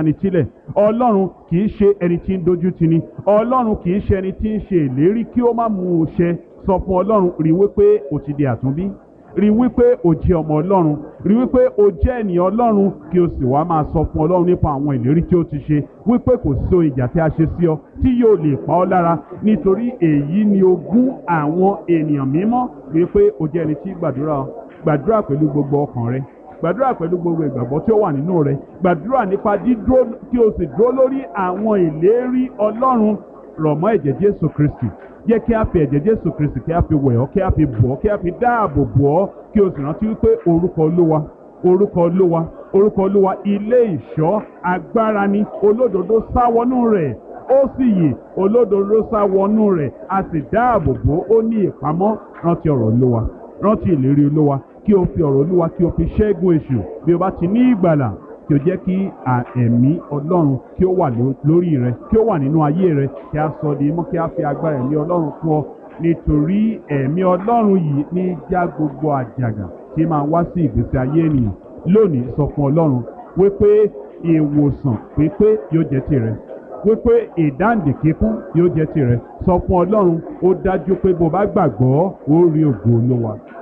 ni sílẹ̀ ọlọ́run kì í ṣe ẹni tí ń dojú tini ọlọ́run kì í ṣe ẹni tí ń ṣe ìlérí kí ó má mú un ṣẹ sọ fún ọlọ́run rí wípé o ti di àtúnbí rí wípé o jẹ́ ọmọ ọlọ́run rí wípé o jẹ́ ènìyàn ọlọ́run kí o sì wá máa sọ fún ọlọ́run nípa àwọn ìlérí tí ó ti ṣe wípé kò sí ohun ìjà tí a ṣe sí ọ tí yóò lè pa ọ́ lára nítorí èyí ni ogún àwọn ènìyàn mímọ́ wípé o jẹ́ ẹni tí gbàdúrà gbàdúrà pẹ̀lú gbogbo ọkàn rẹ gbàdúrà pẹ̀lú gbogbo ìgbàgbọ́ tí ó wà nínú rẹ gbàdúrà nípa dídúró kí o sì dúró lórí àwọn ìlérí ọlọ́run rọ̀ mọ́ ẹ̀jẹ̀ jésù kristi jẹ́ kí a fi ẹ̀jẹ̀ jésù kristi kí a fi wẹ̀ ọ́ kí a fi bọ̀ ọ́ kí a fi dáàbò bò ọ́ kí o sì rántí wípé orúkọ olúwa orúkọ olúwa orúkọ olúwa ilé ìṣọ́ agbára ni olódodo sáwọnú rẹ̀ ó sì yè olódodo sáwọnú rẹ̀ a sì dáàbò bò ó ní ìpamọ́ rántí ọ̀rọ̀ olúwa rántí ìlérí olúwa kí o fi ọ̀rọ̀ olúwa kí o fi ṣẹ́gun èṣù bí o bá ti ní ìgbàlà kí o jẹ́ kí ẹ̀mí ọlọ́run kí ó wà lórí rẹ kí ó wà nínú ayé rẹ kí a sọ di mọ́ kí a fi agbára ẹ̀mí ọlọ́run fún ọ nítorí ẹ̀mí ọlọ́run yìí ní já gbogbo àjàgà tí máa wá sí ìgbésí ayé ènìyàn lónìí sọ fún ọlọ́run wípé ìwòsàn pípé yóò jẹ́ tirẹ̀ wípé ìdáǹdè kíkún yóò jẹ́ tirẹ̀ sọ fún ọlọ́run ó dájú pé bó bá gbàgbọ́ ó rí ògo olówa